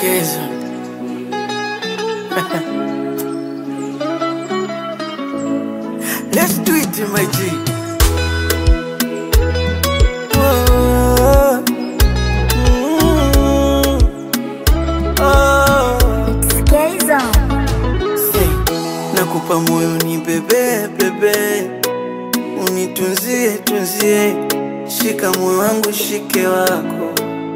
Kezo. Let's do it, my G. Oh, mm, oh. Say, nakupa moyo ni bebe bebe, unitunzie tunzie, shika moyo wangu shike wako,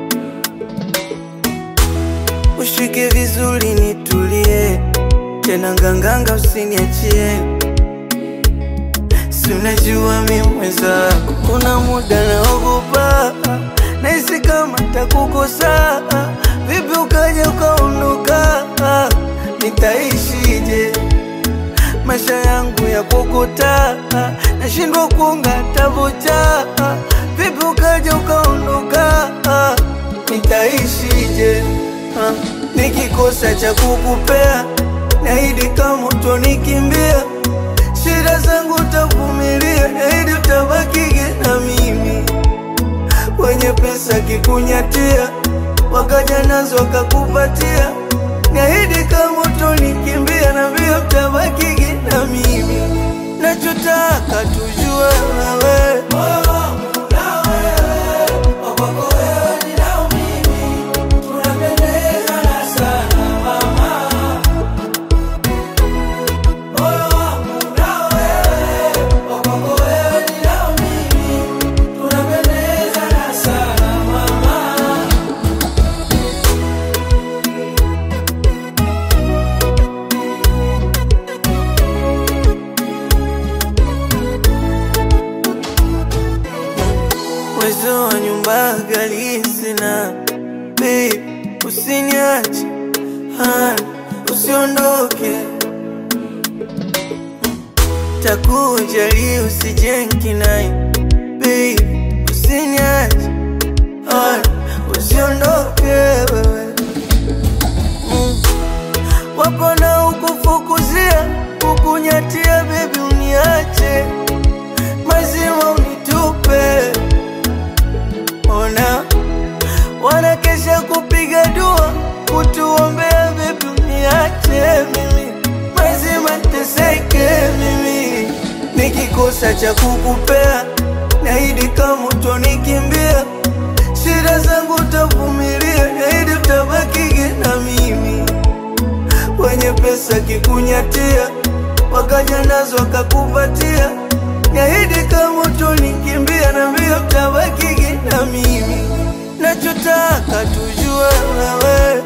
ushike vizuri nitulie, tena nganganga usiniachie, si unajua mi mwenzako, kuna muda naogopa, nahisi kama takukosa, vipi ukaja ukaondoka, nitaishije? maisha yangu ya kokota, nashindwa kuunga tabocha. Vipi ukaja ukaondoka, nitaishije? Ah, Nikikosa cha kukupea, naahidi kama utonikimbia, shida zangu utavumilia, naahidi utabakige na mimi. Wenye pesa kikunyatia, wakaja nazo wakakupatia, niahidi kama utonikimbia, na vile utabakige na mimi. Nachotaka tujue wewe uwezo wa nyumba ghali sina, babe, usiniache, hani, usiondoke, takujali usijenki naye, babe, usiniache, hani, usiondoke wewe mm. Wapo na ukufukuzia kukunyatia, baby, uniache mazima unitupe ona wanakesha kupiga dua kutuombea bebi uniache mimi mazima teseke mimi nikikosa cha kukupea naidi kama utonikimbia shida zangu utavumilia naidi utabakige na mimi wenye pesa kikunyatia wakaja nazo wakakupatia niahidi kama utonikimbia na mbio utabakige na mimi nachotaka tujue wewe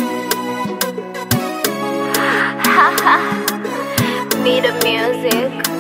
Be the music.